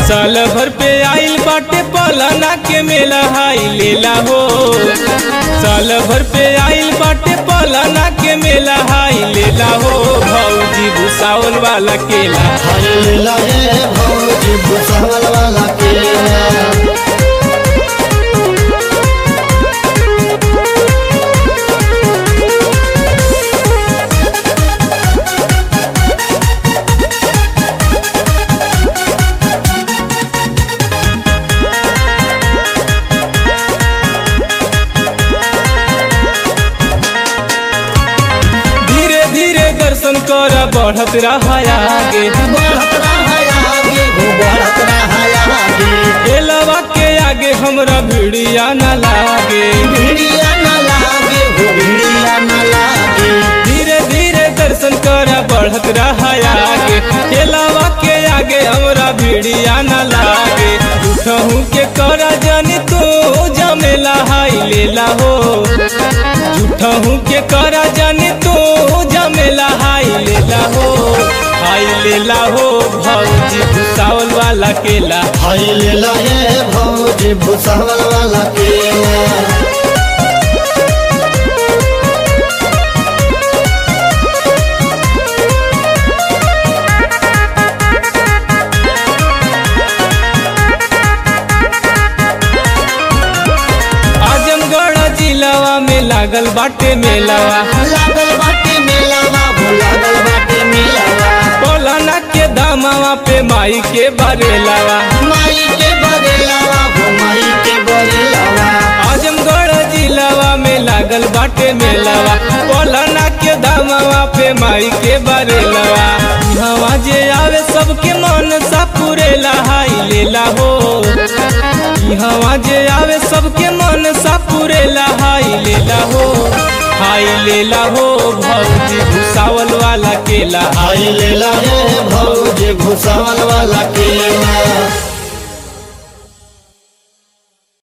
साल भर पे आइल बाटे पलाना के मेला हाई लेला हो साल भर पे आइल बाटे पलाना के मेला हाई लेला हो भौजी भूसावल वाला केला हाय लाए भौजी भूसावल वाला केला धीरे धीरे दर्शन कर बढ़त रहा आगे बढ़त रहा आगे हो बढ़त रहा आगे केलवा के आगे हमरा भिड़िया न लागे भिड़िया न लागे हो भिड़िया न लागे धीरे धीरे दर्शन कर बढ़त रहा आगे केलवा के आगे हमरा भिड़िया न लागे उठहू के कर जनी तू जमेला हाई लेला हो झूठहू के कर जनी तू जमेला हाई लेला हो हाई लेला हो भौजी भूसावल वाला केला हाय लाए भौजी भूसावल वाला केला आजमगढ़ जिलावा में लागल बाटे मेलावा लागल बाटे मेलावा हो लागल बाटे मेलावा पौलाना के दामावा पे माई के बरेलावा माई के बरेलावा हो माई के बरेलावा आजमगढ़ जिलावा में लागल बाटे मेलावा पौलाना के दामावा पे माई के बरेलावा हवा जे आवे सबके मन सा पुरेला हाई लेला हो हवा जे आवे सबके मन सा पुरेला हाई लेला हो हाई लेला हो भौजी भूसावल वाला केला हाय लाए भौजी भूसावल वाला केला